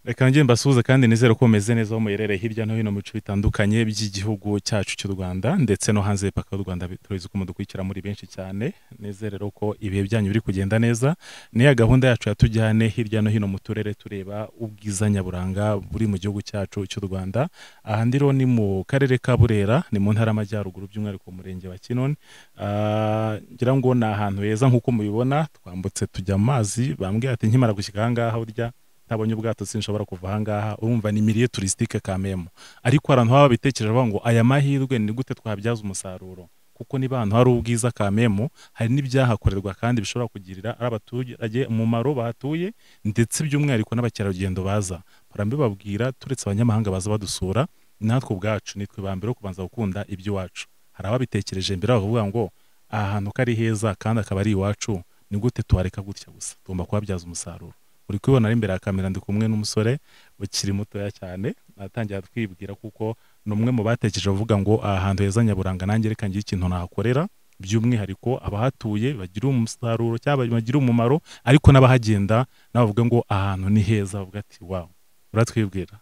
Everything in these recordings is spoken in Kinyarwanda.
reka njye mbasuhuze kandi nizere ko mumeze neza aho muyerereye hirya no hino mu bice bitandukanye by'igihugu cyacu cy'u rwanda ndetse no hanze y'imipaka y'u rwanda turabizi ko mudukurikira muri benshi cyane nizere rero ko ibihe byanyu biri kugenda neza niya gahunda yacu yatujyane hirya no hino mu turere tureba ubwiza nyaburanga buri mu gihugu cyacu cy'u rwanda aha ndi rero ni mu karere ka burera ni mu ntara y'amajyaruguru by'umwihariko mu murenge wa kinoni Ah, ngira ngo ni ahantu heza nk'uko mubibona twambutse tujya mu mazi bambwira ati nkimara gushyika aha ngaha burya ntabonye ubwato sinshobora kuva aha ngaha urumva ni miliye turisitike kamemo ariko hari ahantu baba babitekereje bavuga ngo aya mahirwe ni gute twabyaza umusaruro kuko niba ahantu hari ubwiza kamemo hari n'ibyahakorerwa kandi bishobora kugirira ari abaturage umumaro bahatuye ndetse by'umwihariko n'abakerarugendo baza barambibabwira turetse abanyamahanga baza badusura natwe ubwacu nitwe ba mbere bo kubanza gukunda iby'iwacu hari ababitekereje mbere bakavuga ngo aha hantu ko ari heza kandi akaba ari iwacu ni gute tuhareka gutya gusa tugomba kuhabyaza umusaruro uri kubibona ari imbere ya kamera ndi kumwe n'umusore ukiri mutoya cyane atangira twibwira kuko ni umwe mu batekereje bavuga ngo aha hantu heza nyaburanga nanjye reka ngire ikintu nahakorera by'umwihariko abahatuye bagira umusaruro cyangwa bagira umumaro ariko n'abahagenda nabo bavuga ngo aha hantu ni heza bavuga ati wawu uratwibwira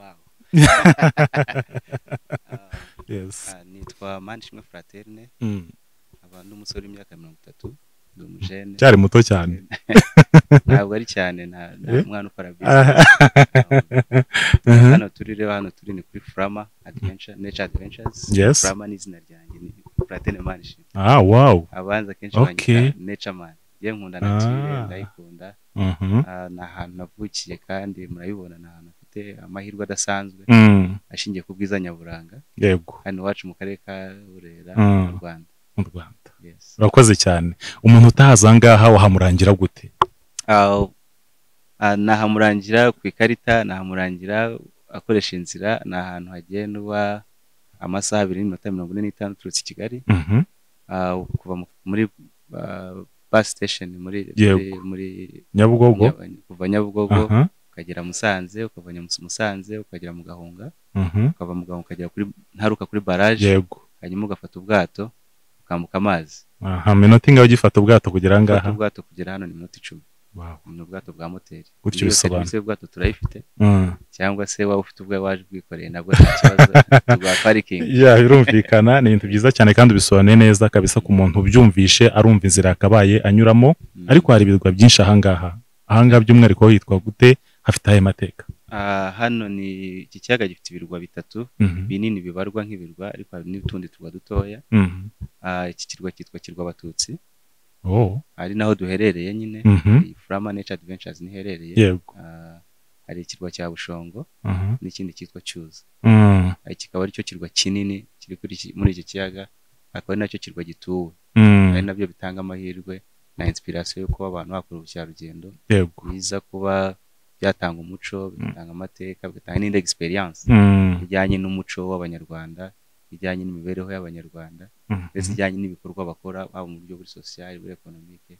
Wow. Ah, yesi ah, nitwa manishimwe fraterne Mm. nkaba ndi umusore w'imyaka mirongo itatu ndi umujene cyari muto cyane ntabwo ari cyane nta nta Eh? mwana ukora Ah. bizinesi Mhm. hano turi rero hano turi ni kuri furama adventure nature adventures Yes. furama ni izina ryanjye ni fraterne manishimwe ah wawu abanza akenshi Okay. banyita nature man yewe nkunda nature Ah. ndayikunda Mhm. Ah, ni ahantu navukiye kandi murabibona ni ahantu hafite amahirwe adasanzwe Mm. ashingiye ku bwiza nyaburanga yego hano iwacu mu karere ka burera Mm. mu rwanda mu rwanda yes urakoze cyane umuntu utahaza aha ngaha wahamurangira gute Ah, ah, nahamurangira ku ikarita nahamurangira akoresha inzira ni ahantu hagendwa amasaha abiri n'iminota mirongo ine n'itanu uturutse i kigali Mhm. Ah, kuva mu- muri ah, bus station muri muri, Yego. muri nyabugogo Nya- kuva nyabugogo aha ukagera musanze ukava Nyamus- musanze ukagera mu gahunga Mhm. ukava mu gahunga ukagera kuri ntaruka kuri baraje yego hanyuma ugafata ubwato ukambuka amazi aha minota ingahe ugifata ubwato kugera aha gufata ngaha ubwato kugera hano ni minota icumi Wow. ni ubwato bwa moteri Gutyo Niyo bisobanura. serivisi y'ubwato turayifite Mm. cyangwa se waba ufite ubwawe waje ubwikoreye nabwo nta kibazo rwa parikingi ya birumvikana ni ibintu byiza cyane kandi bisobanuye neza kabisa ku muntu ubyumvishe arumva inzira yakabaye anyuramo Mm. ariko hari ibirwa byinshi aha ngaha aha ngaha by'umwihariko hitwa gute hafite ayahe mateka Ah, hano ni iki kiyaga gifite ibirwa bitatu Mhm. binini bibarwa nk'ibirwa ariko hari n'utundi turwa dutoya Mhm. Ah, iki kirwa cyitwa kirwa abatutsi Oh. ari naho duherereye nyine Mhm. Iyi furama nature adventures niherereye yego Ah, hari ikirwa cya bushongo Aha. n'ikindi cyitwa cyuzi Mm. Ah, kikaba aricyo kirwa kinini kiri kuri iki- muri iki kiyaga akaba ari nacyo kirwa gituwe Mm. ari nabyo bitanga amahirwe na inspiration yo kuba abantu bakora ubukerarugendo yego biza kuba byatanga umuco bigatanga amateka bigatanga n'indi experience Mm. ijyanye n'umuco w'abanyarwanda ijyanye n'imibereho y'abanyarwanda Mhm. ndetse ijyanye n'ibikorwa bakora haba mu buryo buri social buri economique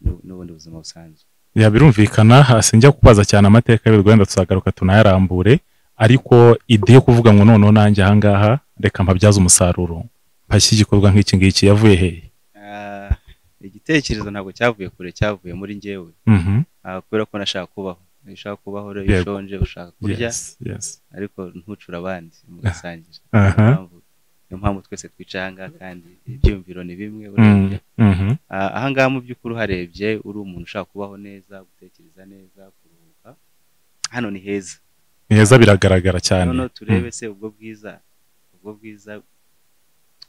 n'u- n'ubundi buzima busanzwe ya birumvikana hasi njya kubaza cyane amateka y'ibirwa wenda tuzagaruka tunayarambure ariko ide yo kuvuga ngo noneho nanjye aha ngaha reka mpabyaze umusaruro mpashye igikorwa nk'iki ngiki yavuye hehe Ah, igitekerezo ntabwo cyavuye kure cyavuye muri njyewe Mhm. Ah, kubera ko nashaka kubaho iyo ushaka kubaho rero iyo Yego. ushonje ushaka kurya Yes, yes. ariko ntucure abandi mugasangira Aha. niyo mpamvu- niyo mpamvu twese twicaye aha ngaha kandi ibyiyumviro ni bimwe Mm, urebye mhm, Ah, aha ngaha mu by'ukuri uharebye uri umuntu ushaka kubaho neza gutekereza neza kuruhuka hano ni heza ni heza biragaragara cyane noneho turebe se ubwo bwiza ubwo bwiza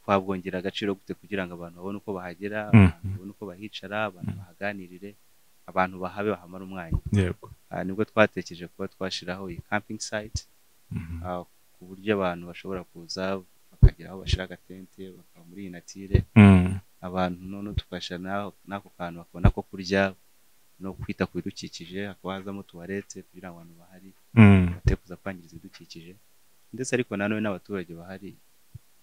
twabwongera agaciro gute kugira ngo abantu babone uko bahagera Mm. abantu babone uko bahicara abantu bahaganirire abantu bahabe bahamara umwanya Mm, yego Ah, nibwo twatekereje kuba twashyiraho iyi camping site Mhm, ah, ku buryo abantu bashobora kuza bakagera aho bashyira agatente bakaba muri iyi natire mm, abantu noneho tugashira n'ako kantu bakabona ko kurya no kwita ku bidukikije hakaba hazamo tuwarete kugira ngo abantu bahari Mm. bate kuza kwangiza ibidukikije ndetse ariko nanone n'abaturage bahari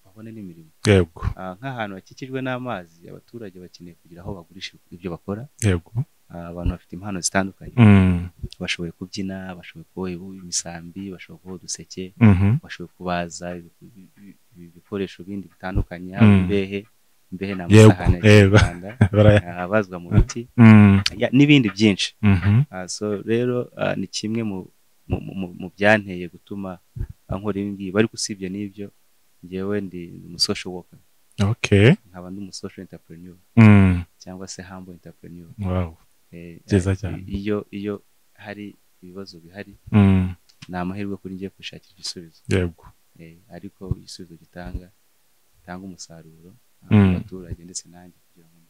babone n'imirimo yego Ah, nk'ahantu hakikijwe n'amazi abaturage bakeneye kugira aho bagurisha ibyo bakora yego Ah, abantu bafite impano zitandukanye Mm. bashoboye kubyina bashoboye kuboha ibu- imisambi bashoboye kuboha uduseke Mhm. bashoboye kubaza ibi- ibi- ibi- ibikoresho bindi bitandukanye haba Mm. imbehe imbehe ni Yego, amasahani ya yego. kinyarwanda Baraya- ah, abazwa mu biti Mm. Ya, n'ibindi byinshi Mhm. Ah, so rero ah, ni kimwe mu mu- mu- mu- mu byanteye gutuma ah, nkora ibi ngibi ariko usibye n'ibyo ngewe ndi umusocial worker Okay. nkaba ndi umusocial entrepreneur Mm. cyangwa se humble entrepreneur Wow. Eh, Byiza eh, cyane. iyo iyo hari ibibazo bihari Mm. ni amahirwe kuri ngiye kubishakira igisubizo Yego. Eh, ariko igisubizo gitanga gitanga umusaruro ah, Mm. ku baturage ndetse nanjye kugira ngo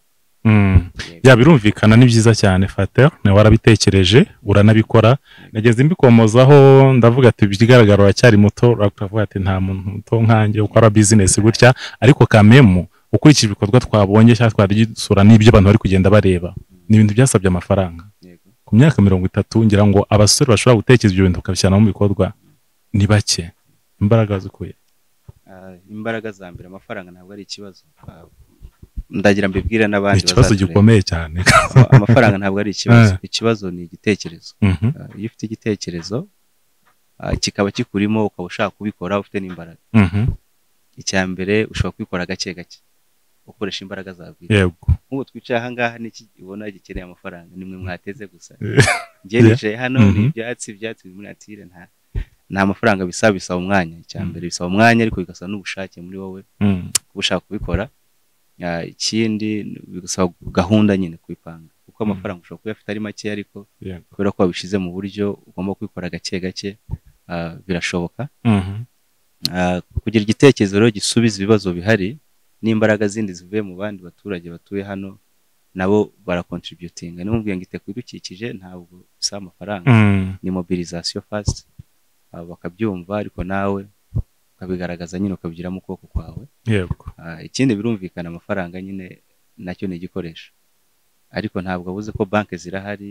Mm. yego, ya birumvikana ni byiza cyane fater nawe warabitekereje uranabikora nageze mbikomozaho ndavuga ati ikigaragara uracyari muto uravuga ati nta muntu muto nkanjye ukora bizinesi gutya ariko kamemu ukurikije ibikorwa twabonye cyangwa twari dusura n'ibyo abantu bari kugenda bareba ni ibintu byasabye amafaranga yego. ku myaka mirongo itatu ngira ngo abasore bashobora gutekereza ibyo bintu bakabishyira mu bikorwa ni bake imbaraga zikuye Ah, imbaraga za mbere amafaranga ntabwo ari ikibazo Ah, ndagira mbibwire ni n'abandi ikibazo bazatureba. gikomeye cyane So, amafaranga ntabwo ari ikibazo Ah. ikibazo ni igitekerezo Mhm, Ah, iyo ufite igitekerezo ah, kikaba kikurimo ukaba ushaka kubikora ufite n'imbaraga mhm, icya mbere ushobora kubikora gake gake ukoresha imbaraga zawe bwite yego nk'ubu twicaye aha ngaha n'iki ubona gikeneye amafaranga ni mwe mwateze gusa Eh. njye nicaye hano ni Mhm. ibyatsi ibyatsi biri muri natire nta nta mafaranga bisaba bisaba umwanya icya mbere bisaba umwanya ariko bigasaba n'ubushake muri wowe Mm, kuba ushaka kubikora Ah, ikindi bigasaba gahunda nyine kubipanga kuko amafaranga ushobora kuba uyafite ari make ariko yego kubera ko wabishyize mu buryo ugomba kubikora gake gake ah, birashoboka Mhm, Ah, kugira igitekerezo rero gisubiza ibibazo bihari n'imbaraga zindi zivuye mu bandi baturage batuye hano nabo barakontributinga niyo mubwiye ngo ite ku bidukikije ntabwo bisaba amafaranga mm, ni mobilization fast Ah, bakabyumva ariko nawe ukabigaragaza nyine ukabigira mu kuboko kwawe yego Ah, ikindi birumvikana amafaranga nyine nacyo ni igikoresho ariko ntabwo abuze ko banki zirahari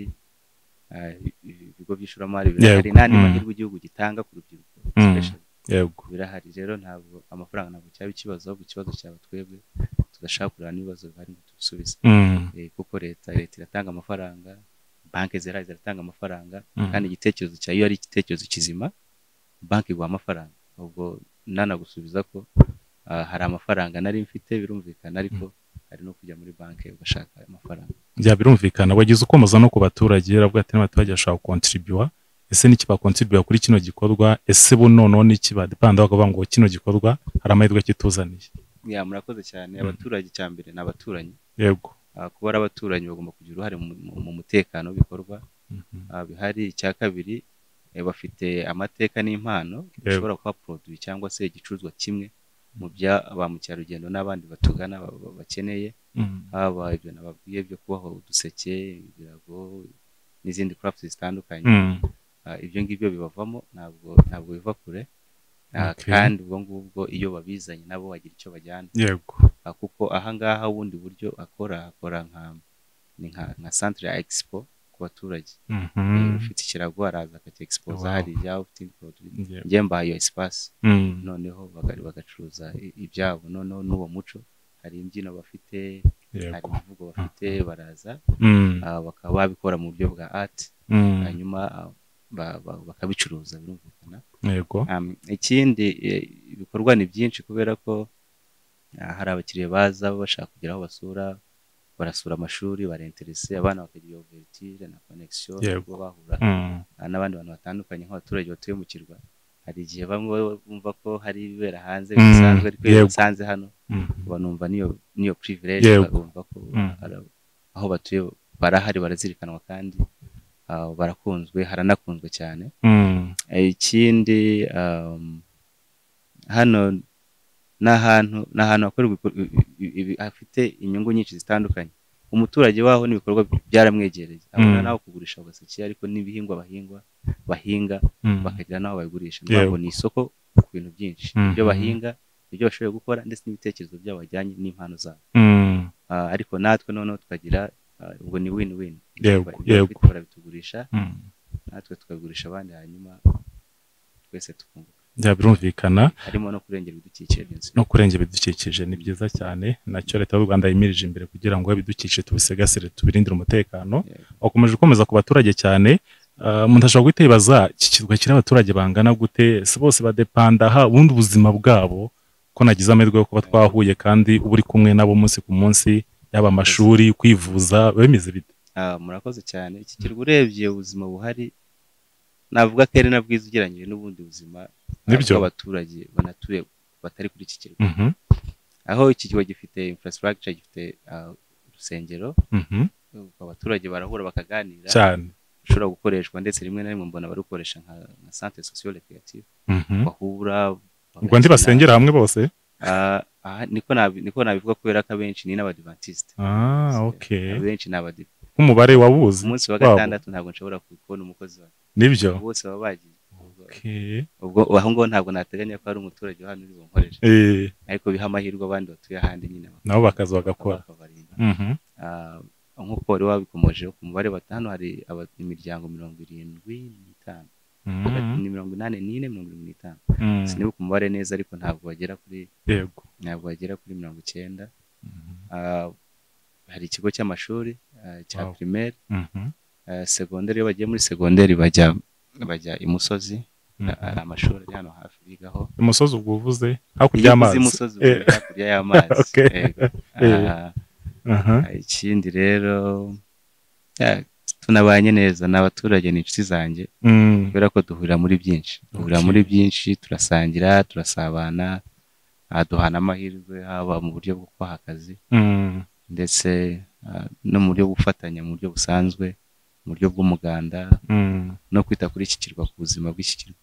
ah, i- i- ibigo by'ishoramari birahari Yego, n'andi mm. mahirwe igihugu gitanga ku rubyiruko Mm. especially yego birahari rero ntabwo amafaranga ntabwo cyaba ikibazo ahubwo ikibazo cyaba twebwe tugashaka kureba n'ibibazo bihari ngo tubisubize Mm, Eh, kuko leta leta iratanga amafaranga banki zirahari ziratanga amafaranga mm. kandi igitekerezo cyawe iyo ari igitekerezo kizima banki iguha amafaranga ubwo nanagusubiza ko ah, hari amafaranga nari mfite birumvikana ariko hari no kujya muri banki ugashaka ayo mafaranga bya birumvikana wagize ukomoza no ku baturage uravuga ati n'abaturage bashobora gukontribua ese n'iki bakontribua kuri kino gikorwa ese bo noneho n'iki badepanda bakavuga ngo kino gikorwa hari amahirwe kituzaniye ya murakoze cyane Mm. abaturage cya mbere ni abaturanyi yego Ah, kuba ari abaturanyi bagomba kugira uruhare mu- mu- mu mutekano w'ibikorwa Mhm, Ah, bihari icya kabiri eh, bafite amateka n'impano Yego. bishobora kuba poroduwi cyangwa se igicuruzwa kimwe mu bya ba mukerarugendo n'abandi batugana ba- ba- bakeneye mhm, haba ibyo nababwiye byo kubaho uduseke ibirago n'izindi crafuti zitandukanye mm, Ah, ibyo ngibyo bibavamo ntabwo ntabwo biva kure Ah, Okay. kandi ubwo ngubwo iyo babizanye nabo bagira icyo bajyana yego Ah, kuko ahangaha ubundi buryo akora akora nka ni nka nka santire ya egisipo ku baturage Eh, Mhm, ufite ikirago araza akacyexposa Wow. hariya ufite produit yego, njye mbaha iyo espace mm, noneho baga- bagacuruza i- ibyabo noneho n'uwo muco hari imbyino bafite hari yego, imivugo bafite baraza mm, ah, bakaba babikora mu buryo bwa art mm, hanyuma ah, ba- ba- bakabicuruza birumvikana yego, Am, ikindi eh, ibikorwa ni byinshi kubera ko ah, hari abakiriya baza bashaka kugira aho basura barasura amashuri barenterese abana bakagira overture na connection Yego. kuba bahura mm, Ah, n'abandi bantu batandukanye nk'abaturage batuye mu kirwa hari igihe bamwe baba bumva ko hari ibibera hanze Mm, bisanzwe ariko iyo yego. bisanze hano mm, banumva n'iyo n'iyo privilege Yego. bumva ko Mm. ara- aho batuye barahari barazirikanwa kandi ah, barakunzwe haranakunzwe cyane mm, Eh, ikindi um, hano ni ahantu ni ahantu hakorerwa ibikorwa- ibi- ibi- ibi- hafite inyungu nyinshi zitandukanye umuturage waho n'ibikorwa byaramwegereye abona Mm. naho kugurisha agaseke ariko n'ibihingwa bahingwa bahinga mm, bakagira n'aho babigurisha Yego. ntabwo ni isoko ku bintu byinshi Mhm. ibyo bahinga ibyo bashoboye gukora ndetse n'ibitekerezo byabo bajyanye n'impano zabo mm, Ah, ariko natwe noneho tukagira Ah, ubwo ni win win Yego, Ibyo bafite yego. barabitugurisha Mm. natwe tukagurisha abandi hanyuma twese tukunguka bya birumvikana harimo no kurengera ibidukikije byinshi. no kurengera ibidukikije ni byiza cyane nacyo leta y'u rwanda yimirije imbere kugira ngo ibidukikije tubisigasire tubirindire umutekano Yego. wakomeje ukomeza ku baturage cyane Ah, umuntu ashobora guhita yibaza iki kirwa kiri abaturage bangana gute si bose badepanda ha ubundi ubuzima bwabo ko nagize amahirwe yo kuba twahuye kandi uba uri kumwe nabo umunsi ku munsi yaba amashuri kwivuza bemeze bite Ah, murakoze cyane iki kirwa urebye ubuzima buhari navuga ko ari na bwiza ugereranyije n'ubundi buzima ah, Nibyo. bw'abaturage banatuye batari kuri iki kirwa Mhm, aho iki kigo gifite infrastructure gifite ah, urusengero mhm, abaturage barahura bakaganira cyane rushobora gukoreshwa ndetse rimwe na rimwe mbona barukoresha nka nka centre socio recreative Mhm. bahura ubwo ndi bagakina. basengera hamwe bose Ah, aha niko nabi- niko nabivuga kubera ko abenshi ni n'abadivantisite ah ok abenshi ni abadive nk'umubare wabuze ku munsi wa Wabo. gatandatu ntabwo nshobora kubona umukozi wa nibyo bose baba bagiye Okay. ubwo aho ngaho ntabwo nateganya ko hari umuturage wa hano uri bunkoresha Eh, ariko biha amahirwe abandi batuye ahandi nyine bak- nabo bakaza bagakora bakabarinda Mhm. Ah, nk'uko wari wabikomojeho ku mubare wa hano hari aba- imiryango mirongo irindwi n'itanu Mhm. ni mirongo inani n'ine mirongo irindwi n'itanu Mm. sinibuka umubare neza ariko ntabwo bagera kuri yego ntabwo bagera kuri mirongo icyenda Mhm. Ah, hari ikigo cy'amashuri ah, cya Wow. primaire Mhm. Ah, segonderi iyo bagiye muri segonderi bajya bajya imusozi Mhm. Ah, hari amashuri ari hano hafi bigaho umusozi ubwo uvuze hakurya iyo uvuze y'amazi imusozi uba Eh, uri hakurya y'amazi Okay. Yego. Eh. Ah, aha. ikindi rero ah, tunabanye neza ni abaturage ni inshuti zanjye Mm. kubera ko duhurira muri byinshi duhurira Okay. muri byinshi turasangira turasabana ah, duhana amahirwe haba mu buryo bwo kubaha akazi Mm. ndetse ah, no mu buryo bwo gufatanya mu buryo busanzwe mu buryo bw'umuganda Mm. no kwita kuri iki kirwa ku buzima bw'iki kirwa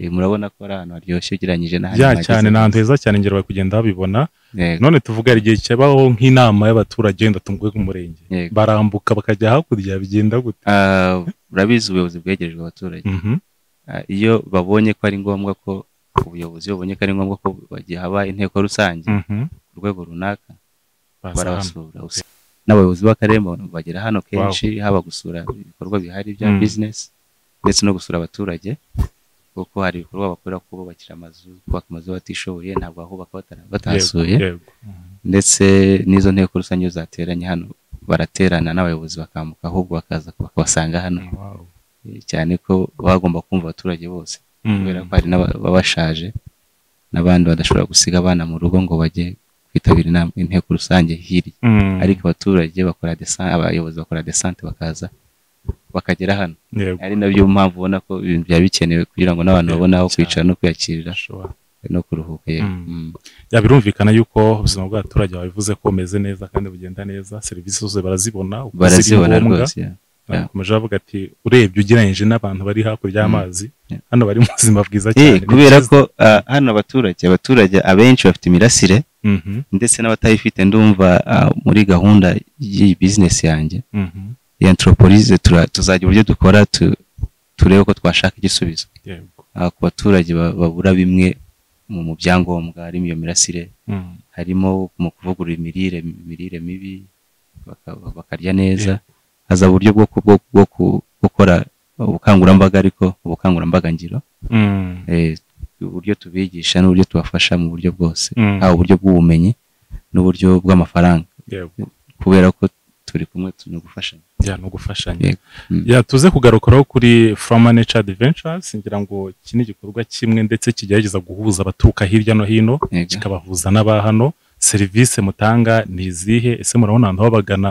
Eh, murabona ko ari ahantu haryoshye ugereranyije n'ahandi bya mwageze. cyane ni ahantu heza cyane ngero bari kugenda babibona Yego, none tuvuga hari igihe kibaho nk'inama y'abaturage wenda tunguwe k'umurenge yego. barambuka bakajya hakurya bigenda gute Ah, urabizi ubuyobozi bwegerejwe abaturage Mhm. Ah, iyo babonye ko ari ngombwa ko ubuyobozi iyo bubonye ko ari ngombwa ko bagiye haba inteko rusange Mhm. ku rwego runaka Baza hano. barabasura usi- n'abayobozi b'akarere ba- bagera hano kenshi haba gusura ibikorwa bihari bya Mm. bizinesi ndetse no gusura abaturage kuko hari ibikorwa bakorera kuko bubakira amazu kubaka amazu batishoboye ntabwo bahubaka batara- batahasuye Yego, yego. Mhm. ndetse n'izo nteko rusange iyo zateranye hano baraterana n'abayobozi bakambuka ahubwo bakaza bakabasanga hano Wow. Eh, cyane ko baba bagomba kumva abaturage bose Mm. kubera ko hari n'ababa bashaje n'abandi badashobora gusiga abana mu rugo ngo bajye kwitabira inama inteko rusange hirya Mm. ariko abaturage bakora desante abayobozi bakora desante bakaza bakagera hano Yego. ari nabyo mpamvu ubona ko ibintu byaba bikenewe kugira ngo n'abantu babone aho Cyane. kwicara no kwiyakirira Ashobora. no kuruhuka yego Mm. Mm. ya birumvikana yuko ubuzima bw'abaturage babivuze ko bumeze neza kandi bugenda neza serivisi zose barazibona uko ziri barazibona ngombwa. rwose yeah. bakomeje bavuga ati urebye ugereranyije n'abantu bari hakurya y'amazi Yeah. hano bari mu buzima bwiza Eh, cyane kubera ko ah, hano abaturage abaturage abenshi bafite imirasire Mhm, ndetse n'abatayifite ndumva ah, muri gahunda y'iyi bizinesi yanjye mhm, ya anthroporize tura- tuzagira uburyo dukora tu- turebe ko twashaka igisubizo yego ah, ku baturage ba- babura bimwe mu mu byangombwa harimo iyo mirasire Mm, harimo mu kuvugurura imirire imirire mibi baka- bakarya neza haza uburyo bwo ku- bwo- bwo ku- gukora ubukangurambaga ariko ubukangurambaga ngiro mm, eh, uburyo tubigisha n'uburyo tubafasha mu buryo bwose mm, haba uburyo bw'ubumenyi n'uburyo bw'amafaranga yego kubera ko turi kumwe turi gufashanya ya no gufashanya Yego. Mm. ya tuze kugarukiraho kuri Froma Nature Adventures ngira ngo iki ni igikorwa kimwe ndetse kigerageza guhuza abaturuka hirya no hino Yego. kikabahuza n'aba hano serivisi mutanga ni izihe ese murabona ahantu babagana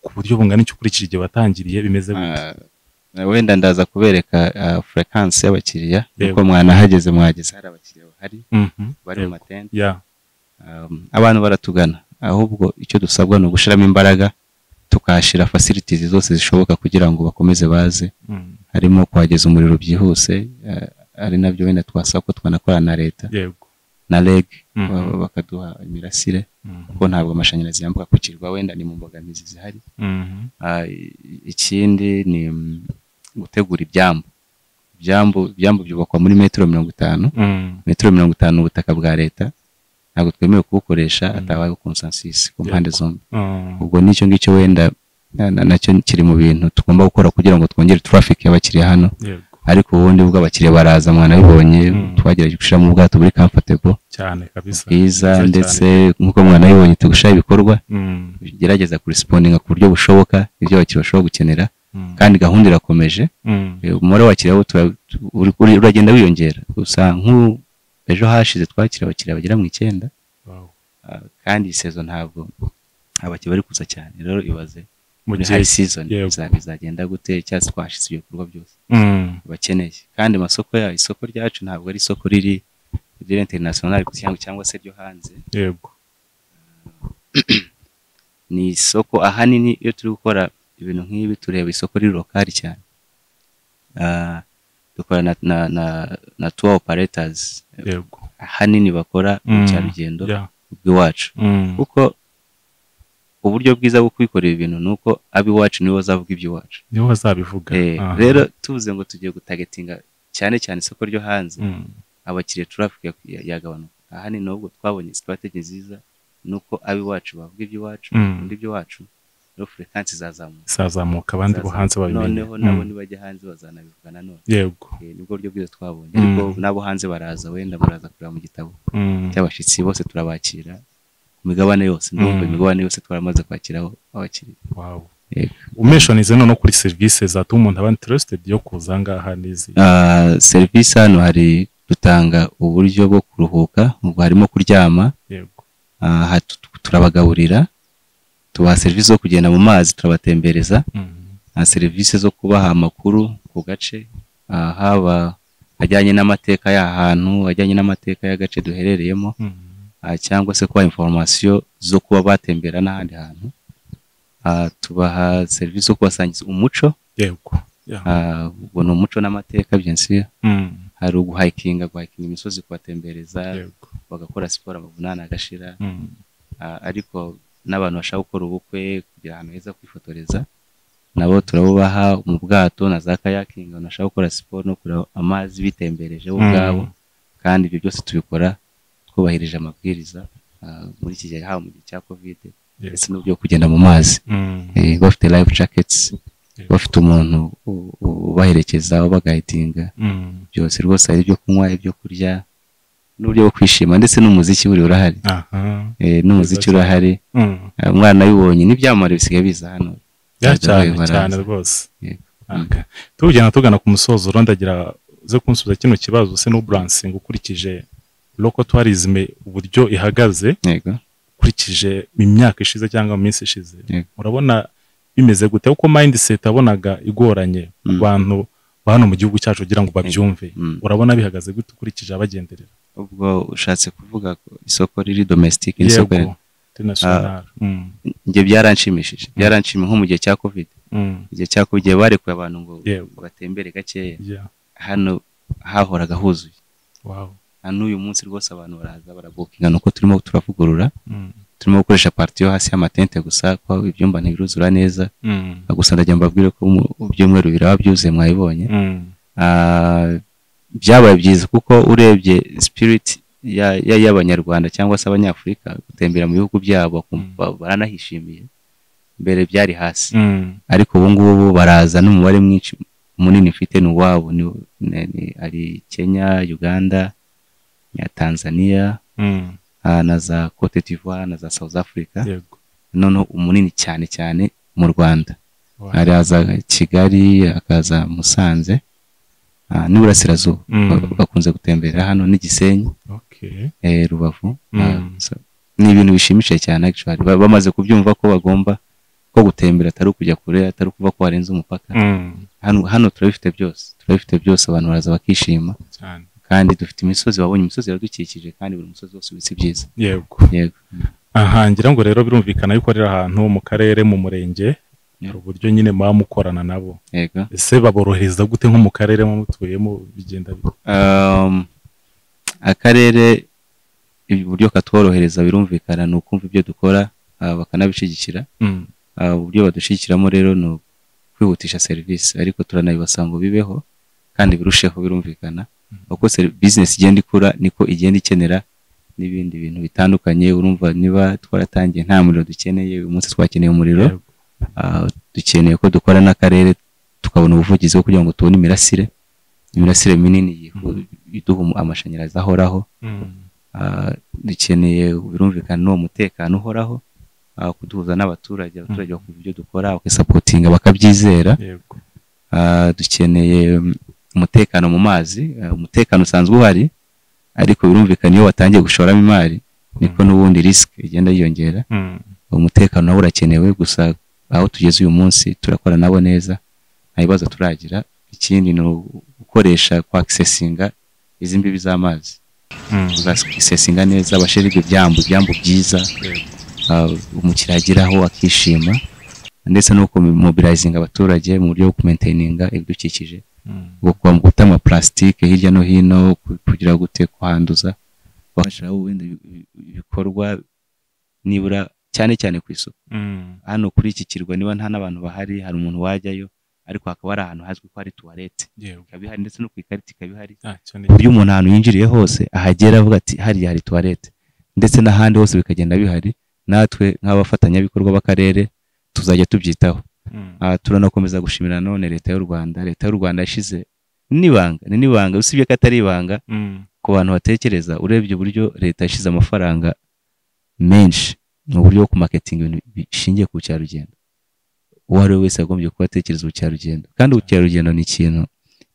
ku buryo bungana iki ukurikije igihe watangiriye bimeze gute Ah, wenda ndaza kubereka furekansi y'abakiriya Yego. uko mwanahageze mwageze hari abakiriya bahari Mhm, bari mu yego. matente ya Um, abantu baratugana ahubwo icyo dusabwa ni ugushyiramo imbaraga tukahashyira facilities zose zishoboka kugira ngo bakomeze baze mm, harimo kuhageza umuriro byihuse eh, ari nabyo wenda twasaba ko twanakorana na leta yego na reg Mhm. ba- bakaduha imirasire Mm, kuko ntabwo amashanyarazi yambuka ku kirwa wenda ni mu mbogamizi zihari mhm, Ah, i- ikindi ni mm, gutegura ibyambu ibyambu ibyambu byubakwa muri metero mirongo itanu mm. metero mirongo itanu ubutaka bwa leta ntabwo twemewe kubukoresha atabayeho konsansis ku mpande zombi Mm, ubwo nicyo ngicyo wenda na- na- nacyo kiri mu bintu tugomba gukora kugira ngo twongere traffic y'abakiriya hano yego ariko ubundi ubwo abakiriya baraza mwanabibonye Mm. twagerageje gushyiramo ubwato buri comfortable cyane kabisa bwiza Bwiza ndetse cyane. nk'uko mwanabibonye tugushyiraho ibikorwa Mm, gerageza kurespondinga ku buryo bushoboka ibyo abakiriya bashobora gukenera mm, kandi gahunda irakomeje mm, Eh, umubare w'abakiriya wo tura- tu- uri- uri- uragenda wiyongera gusa nk'u ejo hashize twakira abakiriya bagera mu icyenda wow. ah, kandi iyi sezo ntabwo abakiriya bari kuza cyane rero ibaze mu muri gihe hayi sizoni yego. bizagenda gute cyangwa se twahashyize ibikorwa byose Mm, bakeneye kandi amasoko yayo isoko ryacu ntabwo ari isoko riri riri interinasiyonari cyangwa cyangwa se ryo hanze yego ni isoko ahanini iyo turi gukora ibintu nk'ibi tureba isoko riri lokali cyane Ah, dukora na na na na tuwa operators yego ahanini bakora Mm. ubukerarugendo yeah. bw'iwacu mm, kuko uburyo bwiza bwo kwikorera ibintu ni uko ab'iwacu nibo bazavuga iby'iwacu nibo bazabivuga Eh, Aha. rero tuvuze ngo tugiye gutagetinga cyane cyane isoko ryo hanze Mm, abakiriya traffic ya- ya- yagabanuka ahanini nubwo twabonye strategy nziza ni uko ab'iwacu bavuga iby'iwacu Mm. undi iby'iwacu rero frequency zazamuka izazamuka abandi bo Zazamuka. hanze babimenye noneho nabo Mm, nibajya hanze bazanabivuga nanone yego Eh, nibwo buryo bwiza twabonye Mm. ariko n'abo hanze baraza wenda muraza kureba mu gitabo Mm, cy'abashyitsi bose turabakira ku migabane yose ndumva Mm. imigabane yose twaramaze kwakiraho abakiriya wow. Yego. umeshonize noneho kuri serivisi zatuma umuntu aba interested yo kuza ngaha n'izi Ah, serivisi hano hari dutanga uburyo bwo kuruhuka ubwo harimo kuryama yego aha tu- turabagaburira tubaha serivisi zo kugenda mu mazi turabatembereza Mm, na serivisi zo kubaha amakuru ku gace ah, haba ajyanye n'amateka y'ahantu ajyanye n'amateka y'agace duherereyemo mm, ah, cyangwa se kubaha inforomasiyo zo kuba batembera n'ahandi hantu Ah, tubaha serivisi zo kubasangiza umuco yego yeah. ah, ubwo ni umuco n'amateka byensi Mm, hari uguhayikinga guhayikinga imisozi kubatembereza yego bagakora siporo amavunane agashira Mm, Ah, ariko n'abantu bashaka gukora ubukwe kugira ahantu heza kwifotoreza nabo turabubaha mu bwato na za kayakingi abantu bashaka gukora siporo no kureba amazi bitembereje bo Mm. ubwabo kandi ibyo byose tubikora twubahirije amabwiriza ah, muri iki gihe haba mu gihe cya kovide yego. ndetse n'uburyo bwo kugenda mu mazi Mm, Eh, bafite life jackets Yego. bafite umuntu u- u- ubaherekeza ubagayitinga mm. byose rwose hari ibyo kunywa ibyo kurya n'uburyo bwo kwishima ndetse n'umuziki buri urahari aha Eh, n'umuziki Biza cyane. urahari Mm. Eh, umwana abibonye n'ibyamamare bisigaye biza hano ya Bajya cyane bayobora. cyane rwose Yego. Aka. tugenda tugana ku musozo rondagira uze kunsubiza kino kibazo se n'uburansingi ukurikije loko twarizime uburyo ihagaze yego ukurikije imyaka ishize cyangwa mu minsi ishize Yego. urabona bimeze gute kuko mindset abonaga igoranye ku Mm. bantu ba hano mu gihugu cyacu kugira ngo babyumve Mm. urabona bihagaze gute ukurikije abagenderera ubwo ushatse kuvuga ko isoko riri domestic isoko yego international Mm. njye byaranshimishije byaranshimishije nko mu gihe cya covid Mm. igihe cya covid igihe barekuye abantu ngo Yego. batembere gakeya yeah hano hahoraga huzuye wow na n'uyu munsi rwose abantu baraza barabukinga nuko turimo turavugurura Mm. turimo gukoresha parti yo hasi y'amatente gusa ko ibyumba ntibiruzuza neza Mm. gusa ndagira mbabwire ko mu- ibyumweru biraba byuzuye mwabibonye Mm. Ah, byabaye byiza kuko urebye sipiriti ya- ya- y'abanyarwanda cyangwa se abanyafurika gutembera mu bihugu byabo bakumva baranahishimiye mbere byari hasi Mm. ariko ubu ngubu baraza n'umubare mwinshi munini mfite ni uwabo ni- ni- ni- ari kenya uganda ya tanzania Mm. ah, na za cote d'ivoire na za south africa yego noneho umunini cyane cyane mu rwanda Wow. araza kigali akaza musanze ah, n'iburasirazuba Mm. Ba- bakunze gutembera hano n'igisenyi okay eh, rubavu Mm. Ah, so- ni ibintu bishimishije cyane actually Ba- bamaze kubyumva ko bagomba ko gutembera atari ukujya kure atari ukuvuga ko warenze umupaka Mm. hano hano turabifite byose turabifite byose abantu baraza bakishima cyane kandi dufite imisozi wabonye imisozi iradukikije kandi buri musozi wose ubitse ibyiza yego yego aha ngira ngo rero birumvikana yuko rero ahantu mu karere mu murenge hari uburyo nyine muba mukorana nabo yego ese baborohereza gute nko mu karere muba mutuyemo bigenda bite? Um, akarere uburyo katworohereza birumvikana ni ukumva ibyo dukora ah, bakanabishyigikira Mm. Ah, uburyo badushyigikiramo rero ni ukwihutisha serivisi ariko turanabibasaba ngo bibeho kandi birusheho birumvikana uko seri- bizinesi igenda ikura niko igenda ikenera n'ibindi bintu bitandukanye urumva niba twaratangiye nta muriro dukeneye uyu munsi twakeneye umuriro Yego. Ah, dukeneye ko dukora n'akarere tukabona ubuvugizi bwo kugira ngo tubone imirasire imirasire minini yihu- iduha umu- amashanyarazi ahoraho Mm. Ah, dukeneye birumvikana n'uwo mutekano uhoraho ah, kuduhuza n'abaturage abaturage bakumva ibyo dukora bakisapotinga bakabyizera yego Ah, dukeneye mm, umutekano mu mazi Ah, umutekano usanzwe uhari ariko birumvikana iyo watangiye gushoramo imari niko n'ubundi risike igenda yiyongera Mm. umutekano nawo urakenewe gusa aho tugeze uyu munsi turakora nabo neza nta bibazo turagira ikindi ni u- gukoresha kwakisesinga izi mbibi z'amazi Mm. tuzakisesinga neza abashyira ibyo byambu ibyambu byiza Yego. uh, umukiriya ageraho akishima ndetse no kumobilizinga abaturage mu buryo bwo kumentaininga ibidukikije Mm. gukwa mu guta amapulasitike hirya no hino ku- kugira gute kuhanduza bashyiraho wenda ibi- ibi- ibikorwa nibura cyane cyane ku isuku Mm. hano kuri iki kirwa niba nta n'abantu bahari hari umuntu wajyayo ariko hakaba hari ahantu hazwi ko hari tuwarete Yego. ikaba ihari ndetse no ku ikarita ikaba ihari Ah, icyo ni ku buryo umuntu ahantu yinjiriye hose ahagera avuga ati hariya hari tuwarete ndetse n'ahandi hose bikagenda bihari natwe nk'abafatanyabikorwa b'akarere tuzajya tubyitaho Mm. Ah, turanakomeza gushimira none leta y'u rwanda leta y'u rwanda yashyize n'ibanga ni n'ibanga usibye ko atari ibanga Mm. ku bantu batekereza urebye uburyo leta yashyize amafaranga menshi mu buryo bwo kumaketinga ibintu bishingiye ku bukerarugendo uwo ari we wese yagombye kuba atekereza ubukerarugendo kandi ubukerarugendo ni ikintu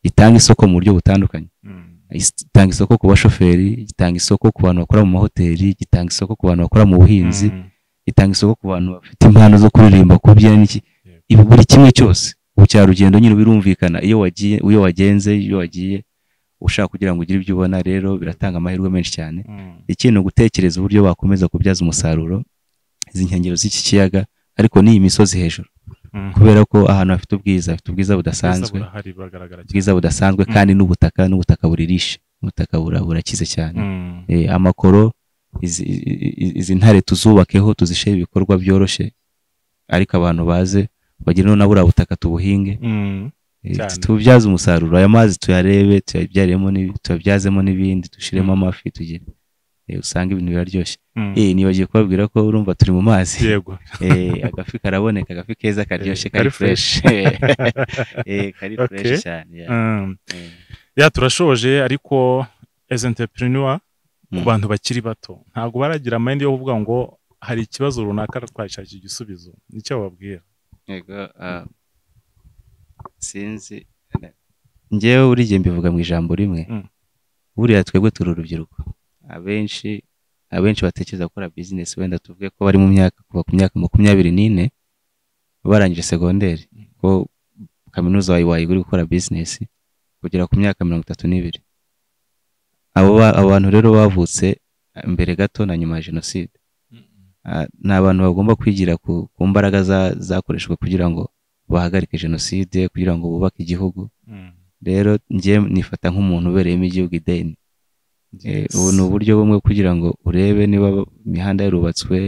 gitanga isoko mu buryo butandukanye Mm. gitanga isoko ku bashoferi gitanga isoko ku bantu bakora mu mahoteli gitanga isoko ku bantu bakora mu buhinzi Mm. gitanga isoko ku bantu bafite impano zo kuririmba kubyina n'iki ibi buri kimwe cyose ubukerarugendo nyine birumvikana iyo wagiye iyo wagenze iyo wagiye ushaka kugira ngo ugire ibyo ubona rero biratanga amahirwe menshi cyane Mm. ikindi ni ugutekereza uburyo wakomeza kubyaza umusaruro izi nkengero z'iki kiyaga ariko n'iyi misozi hejuru Mm. kubera ko ahantu hafite ubwiza hafite ubwiza budasanzwe Ubwiza burahari buragaragara cyane. ubwiza budasanzwe Mm. kandi n'ubutaka n'ubutaka buririshe ubutaka bura- burakize cyane Mm. Eh, amakoro izi i- i- izi ntare tuzubakeho tuzishe ibikorwa byoroshye ariko abantu baze bagire none buriya butaka tubuhinge Mm. eh, Cyane. tububyaze umusaruro aya mazi tuyarebe tuyabyaremo n'ibi- tuyabyazemo n'ibindi dushiremo Mm. amafi tugire eh, usange ibintu biraryoshye Mm. eh nibagiye kubabwira ko urumva turi mu mazi yego eh agafi karaboneka agafi keza karyoshye Eh, kari kari fresh. fresh eh kari Okay. fresh cyane yeah. Mm. Eh, ya turashoje ariko as entrepreneur ku Mm. bantu bakiri bato ntabwo baragira mind yo kuvuga ngo hari ikibazo runaka twashakira igisubizo nicyo bababwira yego ah, sinzi ngewe buri gihe mbivuga mu ijambo rimwe Mm. buriya twebwe turi urubyiruko abenshi abenshi batekereza gukora bizinesi wenda tuvuge ko bari mu myaka kuva ku myaka makumyabiri n'ine barangije segonderi ko kaminuza wayi wayiga uri gukora bizinesi kugera ku myaka mirongo itatu n'ibiri abo ba- abo bantu rero bavutse ah, mbere gato na nyuma ya jenoside Ah, ni abantu bagomba kwigira ku, ku mbaraga za- zakoreshejwe kugira ngo bahagarike jenoside kugira ngo bubake igihugu Mm. rero njye nifata nk'umuntu ubereyemo igihugu ideni Eh, Yes. ubu ni uburyo bumwe kugira ngo urebe niba imihanda yarubatswe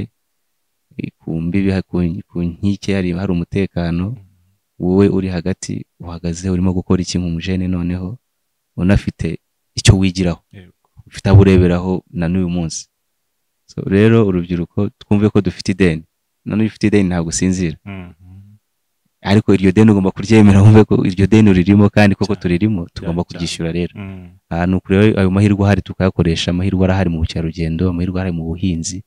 eh, ku mbibi ha- ku ku nkike hari hari umutekano wowe uri hagati uhagaze urimo gukora iki nk'umujene noneho unafite icyo wigiraho Yego. ufite abo ureberaho na n'uyu munsi So, rero urubyiruko twumve ko dufite ideni na n'uyu ufite ideni ntabwo usinzira Mm. ariko iryo deni ugomba kuryemera wumve ko iryo deni uririmo kandi koko Cyane. turirimo tugomba Cyane, kuryishyura rero Mm. aha ni ukuri rero ayo mahirwe ahari tukayakoresha amahirwe arahari mu bukerarugendo amahirwe arahari mu buhinzi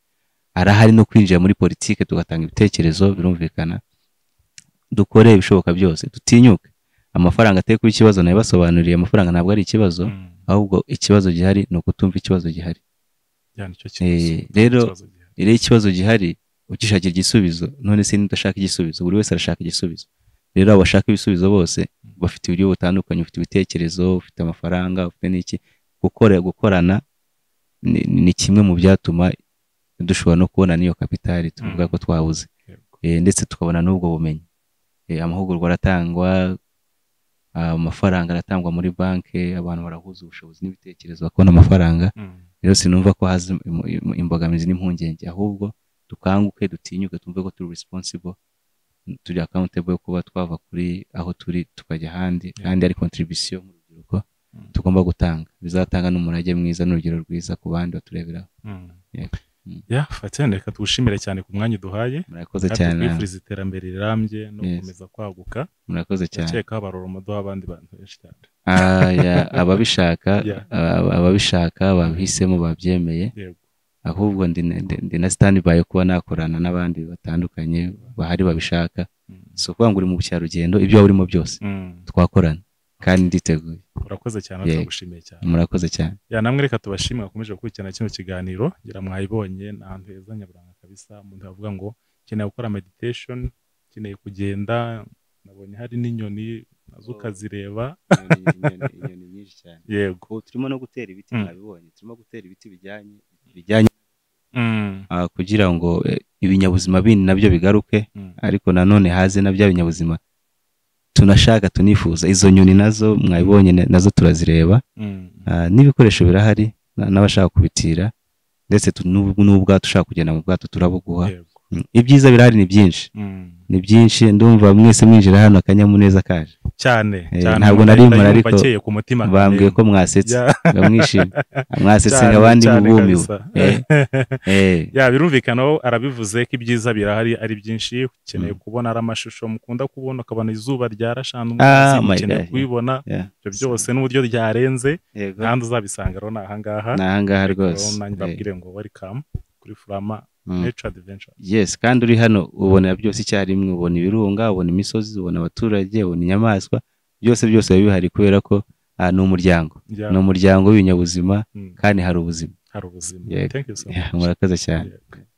arahari no kwinjira muri politiki tugatanga ibitekerezo birumvikana dukore ibishoboka byose dutinyuke amafaranga atari kuba ikibazo nayabasobanuriye amafaranga ntabwo ari ikibazo Mm. ahubwo ikibazo gihari ni ukutumva ikibazo gihari Ya, nicyo kibazo. Eh, rero- Ikibazo gihari. rero ikibazo gihari ugishakira igisubizo none se udashaka igisubizo buri wese arashaka igisubizo rero abashaka ibisubizo bose bafite uburyo butandukanye ufite ibitekerezo ufite amafaranga ufite n'iki gukora gukorana ni, ni kimwe mu byatuma dushobora no kubona n'iyo kapitali tuvuga ko twabuze Yego. Eh, ndetse tukabona n'ubwo bumenyi Eh, amahugurwa aratangwa ah, amafaranga aratangwa muri banki abantu barahuza ubushobozi n'ibitekerezo bakabona amafaranga Mm. rero sinumva ko haza im- im- imbogamizi n'impungenge ahubwo dukanguke dutinyuke twumve ko turi responsible turi accountable yo kuba twava kuri aho turi tukajya ahandi kandi ari contribution mu rubyiruko Mm. tugomba gutanga bizatanga n'umurage mwiza n'urugero rwiza ku bandi batureberaho Mm. Yego. ya fatene reka tuwushimire cyane ku mwanya uduhaye murakoze kandi cyane twifuriza iterambere rirambye no Yes. gukomeza kwaguka murakoze cyane ndakeka habarura umuduha abandi bantu benshi cyane Ah, ya, ababishaka Yeah. aba- ababishaka babihisemo babyemeye yego ahubwo ndi ndi- ndi na standby kuba nakorana n'abandi batandukanye bahari babishaka Mm. si ukuvuga ngo uri mu bukerarugendo ibyo waba urimo byose Mm. twakorana kandi nditeguye urakoze cyane Yeah. turagushimiye cyane murakoze cyane ya namwe reka tubashimwe bakomeje gukurikirana kino kiganiro ngira mwayibonye ni ahantu heza nyaburanga kabisa umuntu yavuga ngo nkeneye gukora meditation nkeneye kugenda nabonye hari n'inyoni nazo ukazireba inyoni nyinshi cyane yego ubu turimo no gutera ibiti Mm. mwabibonye turimo gutera ibiti bijyanye bijyanye Mm. ah, kugira ngo eh, ibinyabuzima bindi nabyo bigaruke Mm. ariko nanone haze na bya binyabuzima tunashaka tunifuza izo nyoni nazo mwabibonye na- nazo turazireba Mm. Ah, n'ibikoresho birahari na- n'abashaka kubitira ndetse tu- n'ub- n'ubwato ushaka kugenda mu bwato turabuguha yego Mm, ibyiza birahari ni byinshi Mm. ni byinshi ndumva mwese mwinjira hano akanyamuneza kaje cyane Eh, cyane ntabwo umuntu nari ahita mpora, yumva ariko akeye ku mutima bambwiye ko akamenya. mwasetse Ya, mba mwishimye mwasetse cyane, nka abandi cyane mubumiwe kabisa. Eh, eh, ya birumvikana aho arabivuze ko ibyiza birahari ari byinshi ukeneye kubona ari amashusho mukunda kubona ukabona izuba ryarashana Ah, umunsi my ukeneye God, yeah. kubibona yeah. ibyo byose n'uburyo ryarenze yego kandi uzabisanga rero ni ahangaha ni ahangaha rwose nanjye Eh, babwire ngo welcome kuri furama mm. nature adventure yes kandi uri hano ubona byose icyarimwe ubona ibirunga ubona imisozi ubona abaturage ubona inyamaswa byose byose biba bihari kubera ko ah, ni umuryango Ya, ni umuryango w'ibinyabuzima mm, kandi hari ubuzima hari ubuzima Yego. thank you so Yeah, much murakoze cyane Yego.